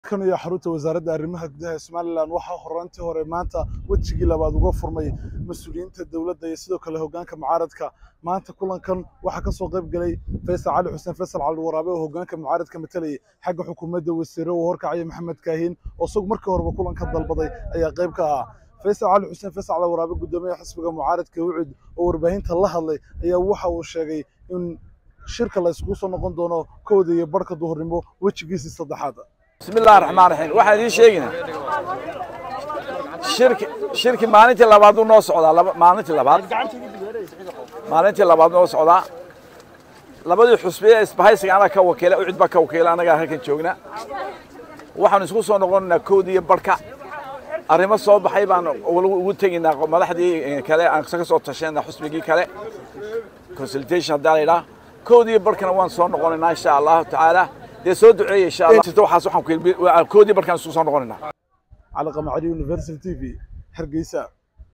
kan iyo xarunta wasaaradda arrimaha gudaha ee somalilan waxaa horaantii hore maanta wejigii labaad uga furmay mas-uuliyiinta dowladda iyo sidoo kale hoggaanka mucaaradka maanta kulankan waxaa kasoo qayb galay faysal cali xuseen faysal cali waraabe oo hoggaanka mucaaradka matalayay xagga xukuumadda wasiire uu horkacaya maxamed kaahin oo isagu markii horeba kulanka dalbaday ayaa qayb ka ahaa faysal cali xuseen faysal cali waraabe guddoomiyaha xisbiga mucaaradka wucud oo warbaahinta la hadlay ayaa waxa uu sheegay in shirka la isugu soo noqon doono kowda iyo barhka duhurnimo wejigiisii saddexaad بسم الله الرحمن الرحيم waxaan idin sheegaynaa shirki shirki maalintii labaad uu noo socdaa laba maalintii labaad maalintii labaad noo socdaa labadii xusbi ee isbahaysiga anaga ka wakiila ucid baa ka wakiila anagaa halkan joogna waxaan isku soo noqonaynaa koodii iyo barhka arrimo soo baxay baan ugu tegaynaa madaxdii kale aan ka soo tashanaa xusbigii kale consultation haddaa la yidhaha koodii iyo barhkana waan soo noqonaynaa insha allahu tacaala dee soo duceeya insha allah jirta waxaas waxaan ku koodii barkaan isku soo noqonaynaa cali qamacali university t v hargeysa